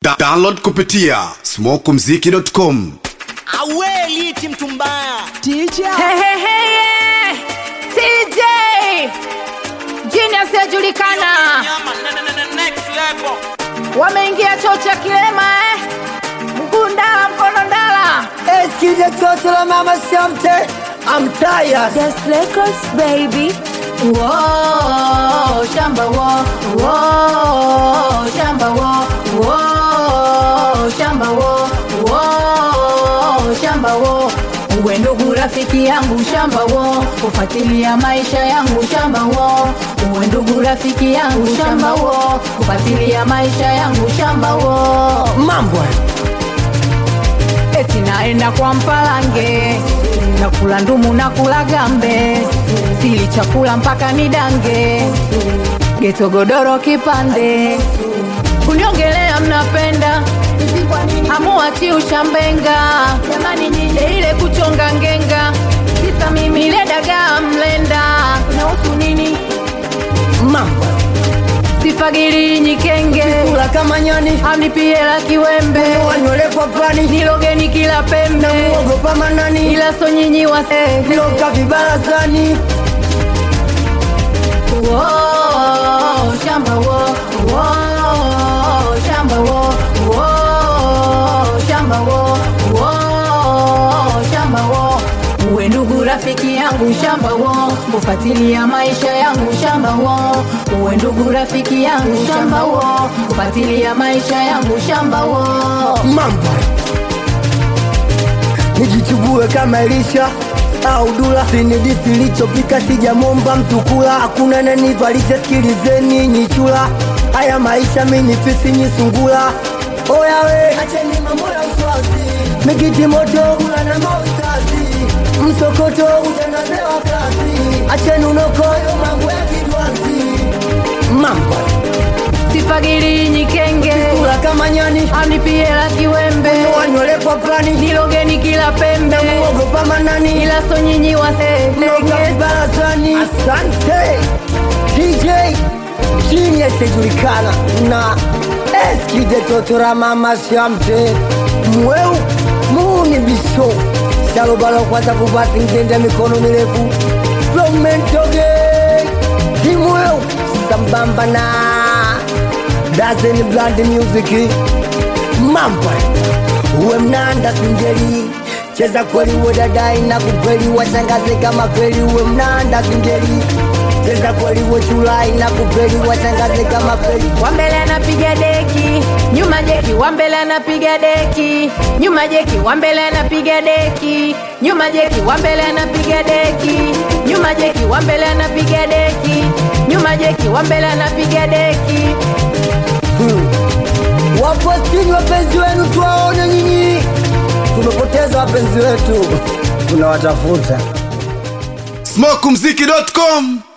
Da download kupitia smokumziki.com. awe liti mtu mbaya Hey, hey, hey, yeah. TJ Genius yajulikana, Nyama, ne- ne- ne- ne- next level. wameingia choo cha kilema eh. mguu ndala mkono ndala Eskide toto la mama Shamte I'm tired Just Records baby Whoa, shamba wo Whoa, shamba wo Whoa, shamba wo Whoa, shamba wo uwe ndugu rafiki yangu shamba wo kufuatilia maisha yangu shamba wo uwe ndugu rafiki yangu shamba wo kufuatilia maisha yangu shamba wo Mambo eti naenda kwa mpalange nakula ndumu na kula gambe sili chakula mpaka nidange geto godoro kipande kuniongelea mnapenda hamuachi ushambenga jamani nyinde ile kuchonga ngenga kisa mimi ile dagaa mlenda nahusu nini Mambo sifagili nyikenge Kula kama nyani amnipie la kiwembe Wanywele kwa pani nilogeni kila pembe Ogopa manani ila so nyinyi wase Loka vibarazani Whoa, shamba wo Whoa, shamba wo Whoa, shamba wo Whoa, shamba wo uwe ndugu rafiki yangu shamba wo kufuatilia maisha yangu shamba wo uwe ndugu rafiki yangu shamba wo kufuatilia maisha yangu shamba wo Mambo Nijichubue kama Elisha au dula sinidisi lichopika sijamomba mtu kula hakuna nanivalisha sikilizeni nyichula haya maisha minifisi nyisungula oyawe acheni mambo ya uswazi mikiti moto kula na maustazi msokoto utangazewa kasi acheni unokoyo mambo ya kidwazi mambo sifagili nyikenge kula kama nyani amnipie la kiwembe wanywele kwa plani nilogeni kila pembe ogopa manani ila so nyinyi Noga waselege vibarazani asante dj genius ijulikana na eskide totora mama shamte mweu muni bisho shalobalo kwanza kuvasi ngende mikono mirefu flomentoge kimweu sambamba na dazen bland music mambo uwe mnanda singeli cheza kweli uwe dadai na kukweli washangaze kama kweli uwe mnanda singeli cheza kweli uwe chulai na kukweli washangaze kama kweli wambele anapiga deki nyuma jeki wambele anapiga deki nyuma jeki wambele anapiga deki nyuma jeki wambele anapiga deki nyuma jeki wambele anapiga deki nyuma jeki wambele anapiga deki wapo chini wapenzi wenu tuwaone nyinyi tumepoteza wapenzi wetu tunawatafuta smokumziki.com.